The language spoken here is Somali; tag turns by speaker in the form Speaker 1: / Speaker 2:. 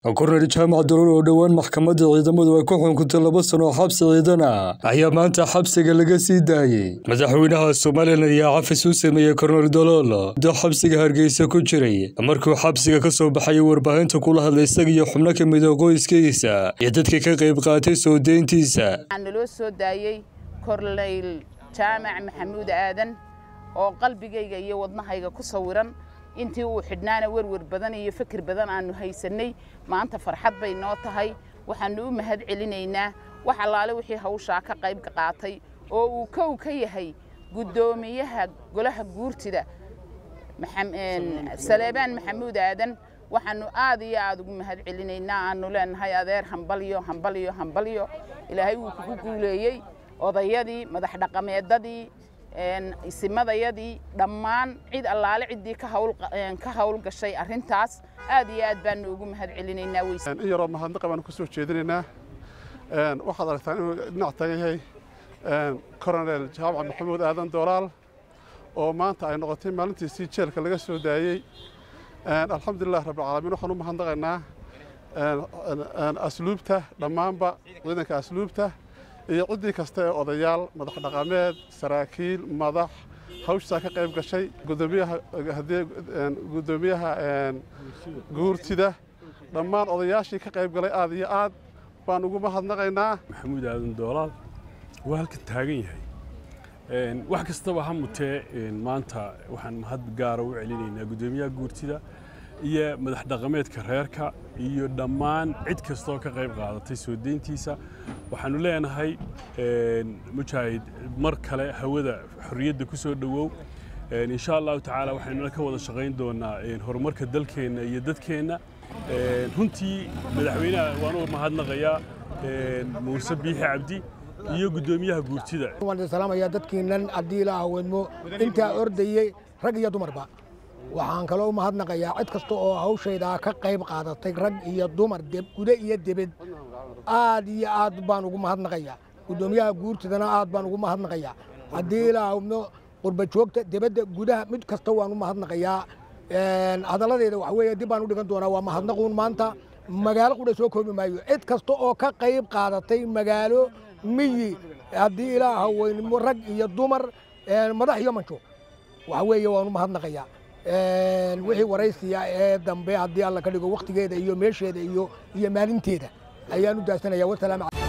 Speaker 1: korneyl jaamac daruur oo dhowaan maxkamadda ciidamadu ay ku xukuntay laba sano oo xabsi ciidan ah ayaa maanta xabsiga laga sii daayey madaxweynaha somalilan ayaa cafis u sameeyey korneyl dolool muddo xabsiga hargeysa ku jiray markuu xabsiga ka soo baxayay warbaahinta kula hadlay isaga iyo xubno ka mida qoyskiisa iyo dadka ka qayb qaatay soo deyntiisa
Speaker 2: waxaa naloo soo daayey korneyl jaamac maxamuud aadan oo qalbigayga iyo wadnahayga ku sawiran intii uu xidhnaana werwer badan iyo fikir badan aanu haysannay maanta farxad bay noo tahay waxaannu u mahad celinaynaa wax allaale wixii hawshaa ka qayb qaatay oo uu kow ka yahay guddoomiyaha golaha guurtida saleebaan maxamuud aadan waxaannu aad iyo aad ugu mahad celinaynaa aanu leenahay adeer hambalyo hambalyo hambalyo ilaahay wuu kugu guuleeyey odayadii madax dhaqameedadii isimadayadii dhammaan cid allaale ciddii ka hawl gashay arrintaas aad iyo aad baanu ugu mahad celinaynaa
Speaker 3: in yaroo mahadnaqa baanu ka soo jeedinaynaa waxaad aragtaan inuu dhinac tagan yahay koronel jaamac maxamuud aadan doolaal oo maanta ay noqotay maalintiisii jeelka laga soo daayey alxamdulilah rabbilcaalamiin waxaan u mahadnaqaynaa asluubta dhammaanba ciidanka asluubta iyo ciddii kasta ee odayaal madax dhaqameed saraakiil madax hawshaa ka qayb gashay guddoomiyaha guurtida dhammaan odayaashii ka qayb galay aad iyo aad baan ugu mahadnaqaynaa
Speaker 4: maxamuud aadan doolaal waa halkan taagan yahay wax kastaba ha mutee maanta waxaan mahad gaara u celinaynaa guddoomiyaha guurtida iyo madax dhaqameedka reerka iyo dhammaan cid kastoo ka qayb qaadatay soo deyntiisa waxaannu leenahay mujaahid mar kale hawada xorriyadda ku soo dhowow insha allahu tacaala waxaynuna ka wada shaqayn doonaa horumarka dalkeenna iyo dadkeenna runtii madaxweynaha waan u mahadnaqayaa muuse biixi cabdi iyo guddoomiyaha guurtida
Speaker 5: waan salaamayaa dadkiinnan haddii la aweedmo intaa ordayey rag iyo dumarba waxaan kaloo u mahadnaqayaa cid kasta oo hawshaydaa ka qayb qaadatay rag iyo dumar gude iyo debed aad iyo aad baan ugu mahadnaqayaa guddoomiyaha guurtidana aad baan ugu mahadnaqayaa haddii la awdno qurba joogta debadda gudaha mid kasta waan u mahadnaqayaa hadalladeeda waxa weeye dib baan u dhigan doonaa waa mahadnaquun maanta magaalo qudha soo koobi maayo cid kasta oo ka qayb qaadatay magaalo miyi haddii ilaa haweynimo rag iyo dumar madax iyo manjo waxa weeye waan u mahadnaqayaa wixii waraysiya ee dambe haddii alla ka dhigo wakhtigeeda iyo meesheeda iyo iyo maalinteeda ayaan u daasanayaa wasalaam